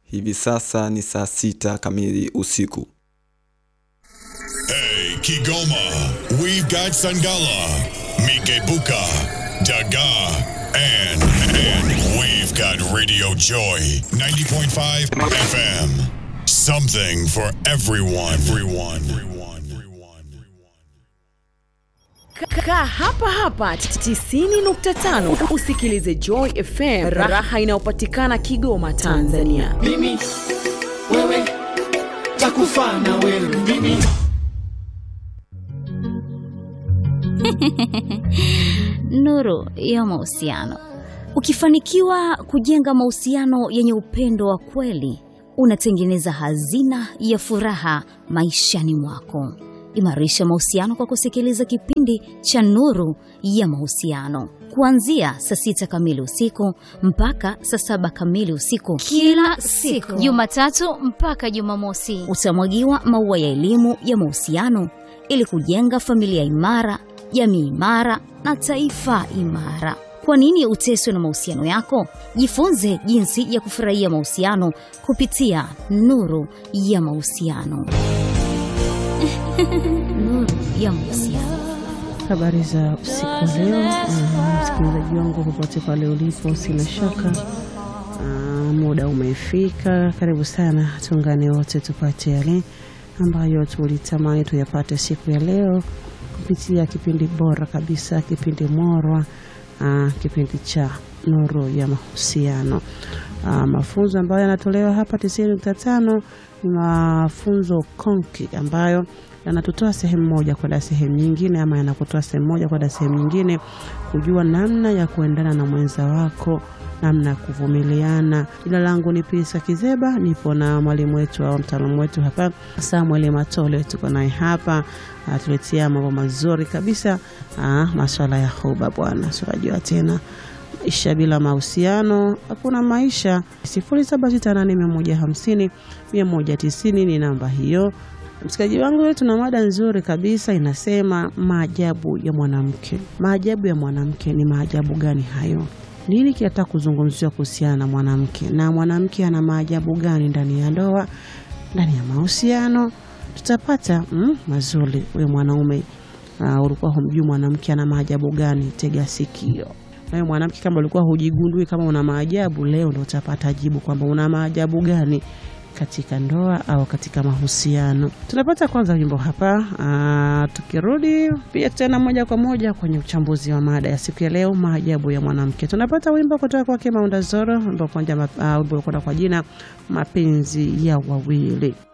Hivi sasa ni saa sita kamili usiku. Hey, Kigoma, we've got Sangala, Mikebuka, Daga, and, and we've got Radio Joy 90.5 FM. Something for everyone. Everyone. Everyone. Everyone. Kaa hapa hapa 90.5 usikilize Joy FM, raha inayopatikana Kigoma, Tanzania. mimi wewe takufa na wewe mimi Nuru ya mahusiano. Ukifanikiwa kujenga mahusiano yenye upendo wa kweli, unatengeneza hazina ya furaha maishani mwako. Imarisha mahusiano kwa kusikiliza kipindi cha Nuru ya Mahusiano kuanzia saa sita kamili usiku mpaka saa saba kamili usiku kila siku, Jumatatu mpaka Jumamosi. Utamwagiwa maua ya elimu ya mahusiano ili kujenga familia imara, jamii imara na taifa imara. Kwa nini uteswe na mahusiano yako? Jifunze jinsi ya kufurahia mahusiano kupitia Nuru ya Mahusiano. Nuru ya Mahusiano. Habari za usiku wa leo, ah, msikilizaji wangu popote pale ulipo, sina shaka ah, muda umefika. Karibu sana, tuungane wote tupate yale ambayo tulitamani tuyapate siku ya leo kupitia kipindi bora kabisa, kipindi morwa, ah, kipindi cha Nuru ya Mahusiano. Ah, mafunzo ambayo yanatolewa hapa 90.5 ni mafunzo konki ambayo yanatutoa sehemu moja kwenda sehemu nyingine, ama yanakutoa sehemu moja kwenda sehemu nyingine, kujua namna ya kuendana na mwenza wako, namna ya kuvumiliana. Jina langu ni Pisa Kizeba, nipo na mwalimu wetu au mtaalamu wetu hapa Samuel Matole, tuko naye hapa atuletea mambo mazuri kabisa, ah, maswala ya huba bwana, tunajua tena maisha bila mahusiano hakuna maisha. 0768150190 ni namba hiyo. Msikaji wangu leo tuna mada nzuri kabisa inasema maajabu ya mwanamke. Maajabu ya mwanamke ni maajabu gani hayo? Nini kinataka kuzungumziwa kuhusiana na mwanamke, na mwanamke ana maajabu gani ndani ya ndoa, ndani ya mahusiano? Tutapata mm, mazuri. Huyo mwanaume uh, ulikuwa humjui mwanamke ana maajabu gani? Tega sikio. Nawe mwanamke, kama ulikuwa hujigundui kama una maajabu, leo ndo utapata jibu kwamba una maajabu gani katika ndoa au katika mahusiano. Tunapata kwanza wimbo hapa. Aa, tukirudi pia tena moja kwa moja kwenye uchambuzi wa mada ya siku ya leo, maajabu ya mwanamke. Tunapata wimbo kutoka kwake Maunda Zoro, wimbo kwenda kwa jina mapenzi ya wawili.